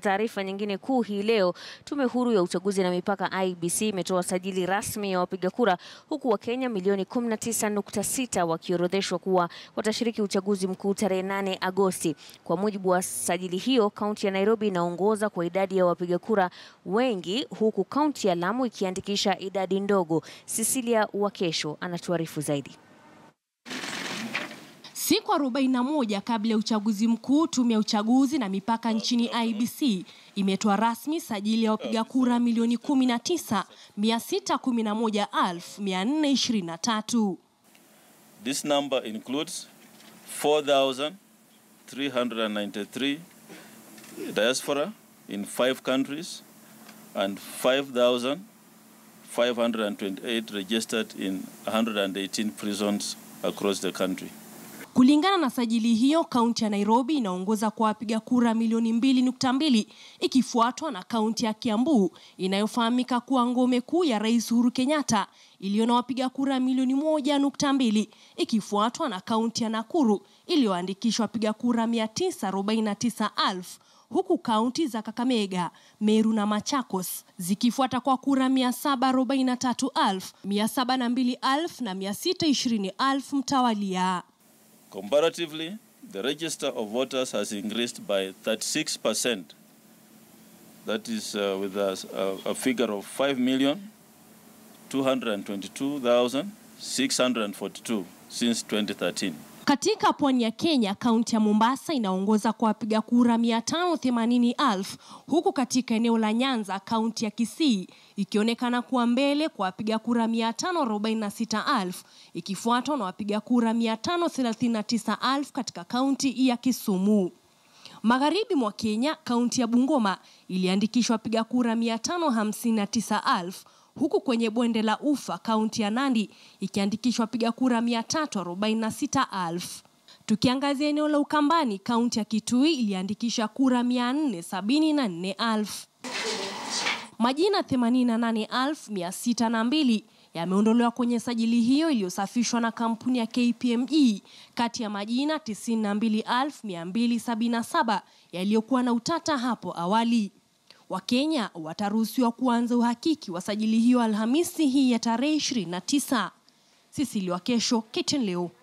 Taarifa nyingine kuu hii leo, tume huru ya uchaguzi na mipaka IBC imetoa sajili rasmi ya wapiga kura huku Wakenya milioni 19.6 wakiorodheshwa kuwa watashiriki uchaguzi mkuu tarehe 8 Agosti. Kwa mujibu wa sajili hiyo, kaunti ya Nairobi inaongoza kwa idadi ya wapiga kura wengi huku kaunti ya Lamu ikiandikisha idadi ndogo. Cecilia Wakesho anatuarifu zaidi. Siku 41 kabla ya uchaguzi mkuu, tume ya uchaguzi na mipaka nchini IBC imetoa rasmi sajili ya wapiga kura milioni 19,611,423. This number includes 4,393 diaspora in five countries and 5,528 registered in 118 prisons across the country. Kulingana na sajili hiyo, kaunti ya Nairobi inaongoza kwa wapiga kura milioni mbili nukta mbili ikifuatwa na kaunti ya Kiambu inayofahamika kuwa ngome kuu ya Rais Uhuru Kenyatta iliyo na wapiga kura milioni moja nukta mbili ikifuatwa na kaunti ya Nakuru iliyoandikishwa wapiga kura mia tisa arobaini na tisa elfu huku kaunti za Kakamega, Meru na Machakos zikifuata kwa kura 743,000, 702,000 na 620,000 mtawalia. Comparatively, the register of voters has increased by 36%. That is uh, with a, a, a figure of 5,222,642 since 2013. Katika pwani ya Kenya, kaunti ya Mombasa inaongoza kwa wapiga kura 580,000 huku katika eneo la Nyanza, kaunti ya Kisii ikionekana kuwa mbele kwa wapiga kura 546,000 ikifuatwa na wapiga kura 539,000 katika kaunti ya Kisumu. Magharibi mwa Kenya, kaunti ya Bungoma iliandikishwa wapiga kura 559,000 huku kwenye bonde la Ufa kaunti ya Nandi ikiandikishwa wapiga kura 346,000. Tukiangazia eneo la Ukambani, kaunti ya Kitui iliandikisha kura 474,000. Majina 88,602 yameondolewa kwenye sajili hiyo iliyosafishwa na kampuni ya KPMG kati ya majina 92,277 yaliyokuwa na utata hapo awali. Wakenya wataruhusiwa kuanza uhakiki wa sajili hiyo Alhamisi hii ya tarehe 29. Sisili Wakesho, KTN leo.